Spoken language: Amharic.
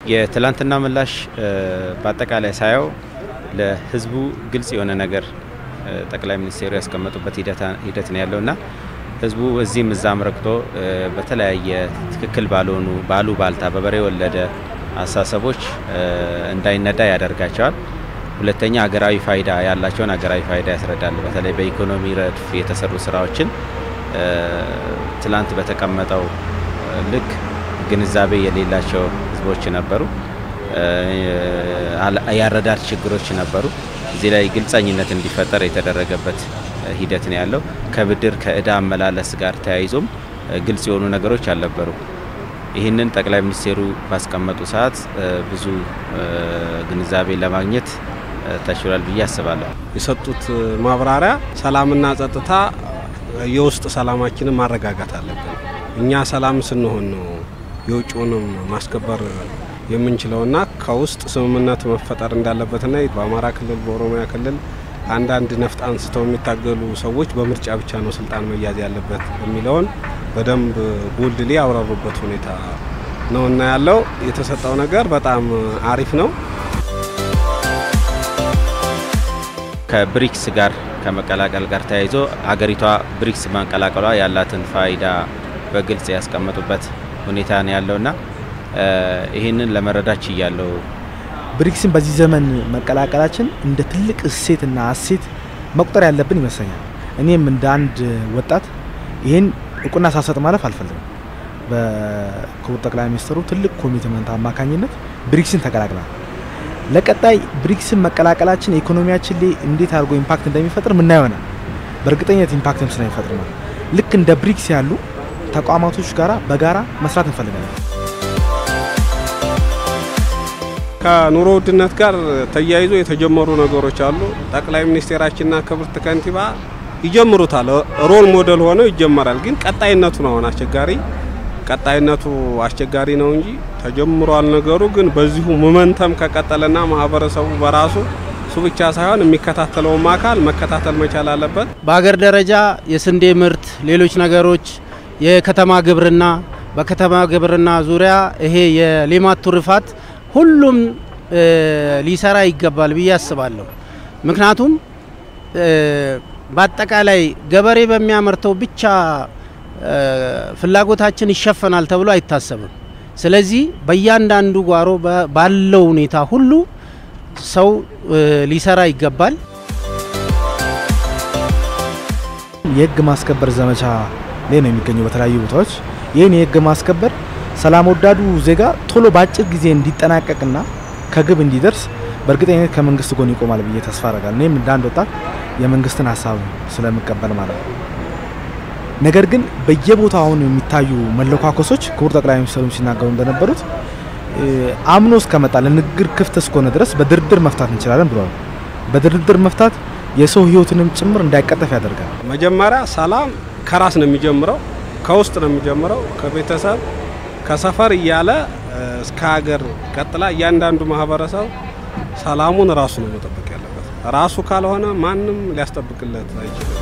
የትላንትና ምላሽ በአጠቃላይ ሳየው ለህዝቡ ግልጽ የሆነ ነገር ጠቅላይ ሚኒስቴሩ ያስቀመጡበት ሂደት ነው ያለውና ህዝቡ እዚህም እዛም ረግጦ በተለያየ ትክክል ባልሆኑ ባሉ ባልታ በበሬ ወለደ አሳሰቦች እንዳይነዳ ያደርጋቸዋል። ሁለተኛ ሀገራዊ ፋይዳ ያላቸውን ሀገራዊ ፋይዳ ያስረዳል። በተለይ በኢኮኖሚ ረድፍ የተሰሩ ስራዎችን ትላንት በተቀመጠው ልክ ግንዛቤ የሌላቸው ህዝቦች ነበሩ። ያረዳድ ችግሮች ነበሩ። እዚህ ላይ ግልጸኝነት እንዲፈጠር የተደረገበት ሂደት ነው ያለው። ከብድር ከእዳ አመላለስ ጋር ተያይዞም ግልጽ የሆኑ ነገሮች አልነበሩ። ይህንን ጠቅላይ ሚኒስቴሩ ባስቀመጡ ሰዓት ብዙ ግንዛቤ ለማግኘት ተችሏል ብዬ አስባለሁ። የሰጡት ማብራሪያ ሰላምና ጸጥታ የውስጥ ሰላማችንን ማረጋጋት አለብን። እኛ ሰላም ስንሆን ነው የውጭውንም ማስከበር የምንችለውና ከውስጥ ስምምነት መፈጠር እንዳለበትና በአማራ ክልል በኦሮሚያ ክልል አንዳንድ ነፍጥ አንስተው የሚታገሉ ሰዎች በምርጫ ብቻ ነው ስልጣን መያዝ ያለበት የሚለውን በደንብ ቦልድሊ ያብራሩበት ሁኔታ ነው እና ያለው የተሰጠው ነገር በጣም አሪፍ ነው። ከብሪክስ ጋር ከመቀላቀል ጋር ተያይዞ ሀገሪቷ ብሪክስ መቀላቀሏ ያላትን ፋይዳ በግልጽ ያስቀመጡበት ሁኔታ ነው ያለውና ይህንን ለመረዳት ችያለው። ብሪክስን በዚህ ዘመን መቀላቀላችን እንደ ትልቅ እሴትና እሴት መቁጠር ያለብን ይመስለኛል። እኔም እንደ አንድ ወጣት ይህን እውቅና ሳሰጥ ማለፍ አልፈልግም። በክቡር ጠቅላይ ሚኒስትሩ ትልቅ ኮሚትመንት አማካኝነት ብሪክስን ተቀላቅላል። ለቀጣይ ብሪክስን መቀላቀላችን ኢኮኖሚያችን ላይ እንዴት አድርጎ ኢምፓክት እንደሚፈጥር ምና ይሆናል። በእርግጠኝነት ኢምፓክትም ስለሚፈጥር ነው። ልክ እንደ ብሪክስ ያሉ ተቋማቶች ጋራ በጋራ መስራት እንፈልጋለን። ከኑሮ ውድነት ጋር ተያይዞ የተጀመሩ ነገሮች አሉ። ጠቅላይ ሚኒስቴራችንና ክብርት ከንቲባ ይጀምሩታል። ሮል ሞዴል ሆነው ይጀመራል። ግን ቀጣይነቱ ነው አሁን አስቸጋሪ ቀጣይነቱ አስቸጋሪ ነው እንጂ ተጀምሯል ነገሩ። ግን በዚሁ ሞመንተም ከቀጠለና ማህበረሰቡ በራሱ እሱ ብቻ ሳይሆን የሚከታተለውም አካል መከታተል መቻል አለበት። በሀገር ደረጃ የስንዴ ምርት፣ ሌሎች ነገሮች፣ የከተማ ግብርና፣ በከተማ ግብርና ዙሪያ ይሄ የሌማት ትሩፋት ሁሉም ሊሰራ ይገባል ብዬ አስባለሁ። ምክንያቱም በአጠቃላይ ገበሬ በሚያመርተው ብቻ ፍላጎታችን ይሸፈናል ተብሎ አይታሰብም። ስለዚህ በእያንዳንዱ ጓሮ ባለው ሁኔታ ሁሉ ሰው ሊሰራ ይገባል። የህግ ማስከበር ዘመቻ ላይ ነው የሚገኘው በተለያዩ ቦታዎች። ይህን የህግ ማስከበር ሰላም ወዳዱ ዜጋ ቶሎ በአጭር ጊዜ እንዲጠናቀቅና ከግብ እንዲደርስ በእርግጠኝነት ከመንግስት ጎን ይቆማል ብዬ ተስፋ አደርጋለሁ። እኔም እንደ አንድ ወጣት የመንግስትን ሀሳብ ስለምቀበል ማለት ነው። ነገር ግን በየቦታው አሁን የሚታዩ መለኳኮሶች ክቡር ጠቅላይ ሚኒስትሩም ሲናገሩ እንደነበሩት አምኖ እስከመጣ ለንግግር ክፍት እስከሆነ ድረስ በድርድር መፍታት እንችላለን ብለዋል። በድርድር መፍታት የሰው ህይወትንም ጭምር እንዳይቀጠፍ ያደርጋል። መጀመሪያ ሰላም ከራስ ነው የሚጀምረው፣ ከውስጥ ነው የሚጀምረው፣ ከቤተሰብ ከሰፈር እያለ እስከ ሀገር ቀጥላ እያንዳንዱ ማህበረሰብ ሰላሙን ራሱ ነው መጠበቅ ያለበት። ራሱ ካልሆነ ማንም ሊያስጠብቅለት አይችልም።